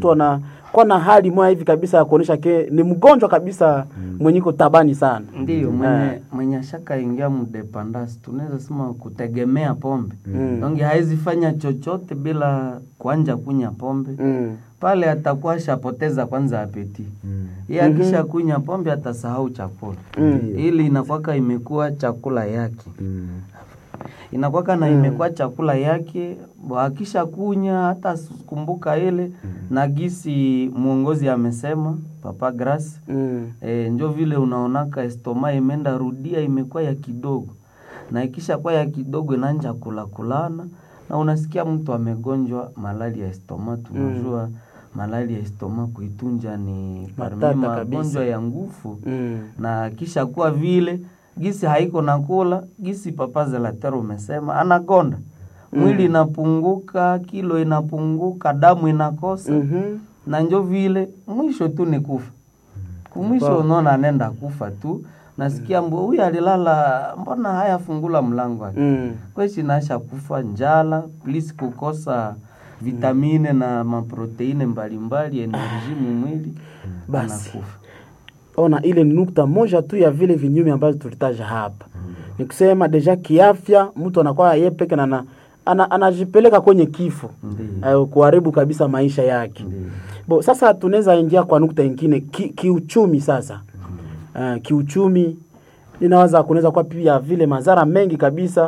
mtu anakuwa na hali moya hivi kabisa ya kuonesha ke ni mgonjwa kabisa mwenye iko tabani sana Ndiyo, mwenye, mwenye ashaka ingia mdependance tunaweza sema kutegemea pombe Mm. donge hawezi fanya chochote bila kuanja kunya pombe mm. pale atakuwa ashapoteza kwanza apeti Mm. ye akisha kunya pombe atasahau chakula Mm. ili inakwaka imekuwa chakula yake Mm. inakwaka na imekuwa chakula yake bo akisha kunya hata kumbuka ile na gisi mwongozi amesema papa Grace Mm. E, njo vile unaonaka estoma imeenda rudia imekuwa ya kidogo, na ikisha kuwa ya kidogo inaanja kula kulana, na unasikia mtu amegonjwa malali ya estoma. Tunajua malali ya estoma kuitunja ni parmi Matata kabisa. magonjwa ya nguvu Mm. na kisha kuwa vile gisi haiko nakula gisi papa Zelatero umesema anagonda mwili inapunguka, kilo inapunguka, damu inakosa Mhm. na njo vile mwisho tu ni kufa kumwisho unaona anenda kufa tu nasikia mbo huyu alilala mbona haya fungula mlango wake Mm. kweshi nasha kufa njala plus kukosa vitamine na maproteine mbalimbali enerji mumwili Basi. anakufa ona ile ni nukta moja tu ya vile vinyume ambazo tulitaja hapa ni kusema deja kiafya mtu anakuwa yeye peke na ana- ana, anajipeleka kwenye kifo Ndiyo. uh, kuharibu kabisa maisha yake Ndiyo. bo sasa tunaweza ingia kwa nukta ingine ki, kiuchumi sasa uh, kiuchumi ninaweza kunaweza kuwa pia vile madhara mengi kabisa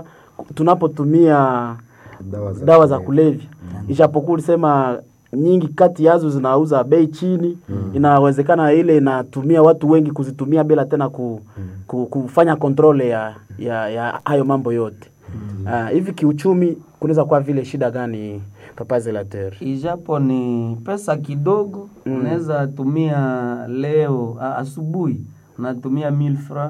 tunapotumia Dawa za dawa za kulevya ijapokuwa ulisema nyingi kati yazo zinauza bei chini inawezekana ile inatumia watu wengi kuzitumia bila tena ku, ku, kufanya kontrole ya, ya, ya hayo mambo yote Ah, hivi kiuchumi kunaweza kuwa vile shida gani papa Zelater? ijapo ni pesa kidogo unaweza tumia leo a- asubuhi unatumia 1000 fra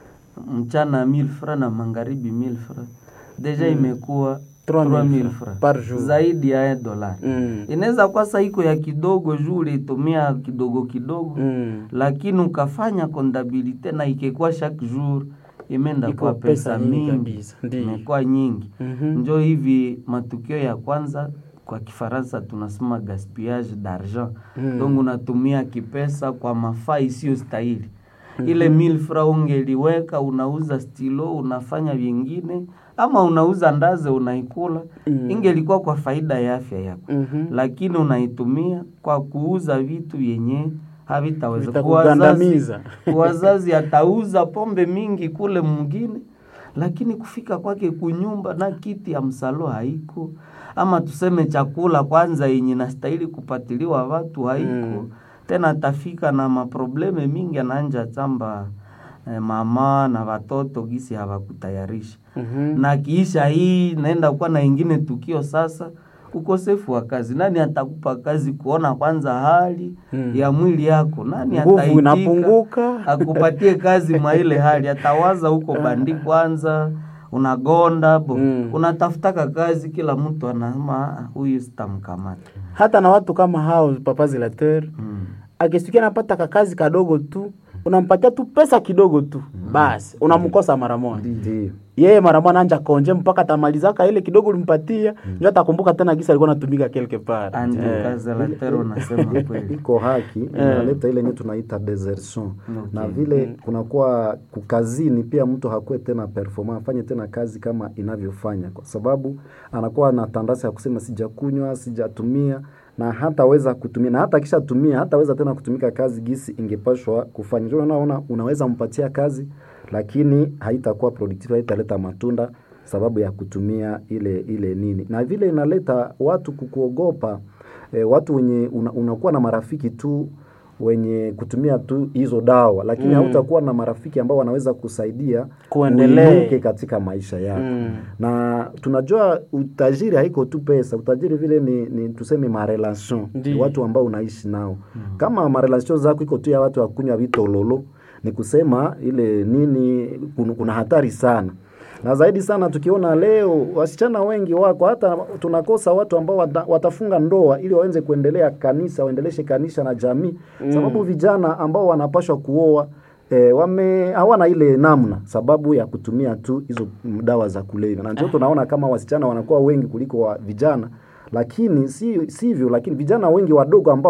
mchana 1000 fra na magharibi 1000 fra deja imekuwa 3000 3000 fra fra par jour. zaidi ya dolari Mm. inaweza kuwa sa iko ya kidogo juu ulitumia kidogo kidogo Mm. lakini ukafanya kondabilite na ikekuwa chaque jour imeenda Iko kwa pesa pesa nyingi mingi kabisa, ndiyo. imekuwa nyingi Mhm. njo hivi matukio ya kwanza kwa kifaransa tunasema gaspillage d'argent Mm. donc unatumia kipesa kwa mafaa isiyo stahili ile mil fra ungeliweka unauza stilo unafanya vingine ama unauza ndaze unaikula Mm. ingelikuwa kwa faida ya afya yako Mhm. lakini unaitumia kwa kuuza vitu vyenye havitaweza Vitakugandamiza. Wazazi- wazazi atauza pombe mingi kule mwingine lakini kufika kwake kunyumba na kiti ya msalo haiko ama tuseme chakula kwanza yenye nastahili kupatiliwa watu haiko Mm. tena atafika na maprobleme mingi anaanja chamba eh, mama na watoto gisi hawakutayarisha Mhm. na kiisha hii naenda kuwa na ingine tukio sasa ukosefu wa kazi nani atakupa kazi kuona kwanza hali Mm. ya mwili yako nani Nguvu ataitika inapunguka. akupatie kazi mwa ile hali atawaza huko bandi kwanza unagonda bo Mm. unatafutaka kazi kila mtu anasema "Ah, huyu sitamkamata hata na watu kama hao papa Zelater mm. akisikia anapata kakazi kadogo tu unampatia tu pesa kidogo tu basi unamkosa mara moja Ndiyo. yeye mara moja anaanja konje mpaka atamalizaka ile kidogo ulimpatia ndio atakumbuka tena gisa alikuwa anatumika quelque part andi Eh. kazi la tero nasema kweli iko haki inaleta ile yenye tunaita desertion na vile kunakuwa kukazini pia mtu hakuwe tena performa afanye tena kazi kama inavyofanya kwa sababu anakuwa na tandasi ya kusema sijakunywa sijatumia na hataweza kutumia na hata akishatumia hataweza tena kutumika kazi gisi ingepashwa kufanya ndio unaona unaweza mpatia kazi lakini haitakuwa productive haitaleta matunda sababu ya kutumia ile ile nini na vile inaleta watu kukuogopa e, watu wenye una, unakuwa na marafiki tu wenye kutumia tu hizo dawa lakini Mm. hautakuwa na marafiki ambao wanaweza kusaidia Kuendelea. uinuke katika maisha yako Mm. na tunajua utajiri haiko tu pesa utajiri vile ni, ni tuseme marelation Ndiyo. watu ambao unaishi nao kama marelation zako iko tu ya watu wakunywa vitololo ni kusema ile nini kuna, kuna hatari sana na zaidi sana tukiona leo wasichana wengi wako hata tunakosa watu ambao wata, watafunga ndoa ili waweze kuendelea kanisa waendeleshe kanisa na jamii mm. sababu vijana ambao wanapashwa kuoa E, wame hawana ile namna sababu ya kutumia tu hizo mm, dawa za kulevya na ndio tunaona kama wasichana wanakuwa wengi kuliko wa vijana lakini si sivyo lakini vijana wengi wadogo ambao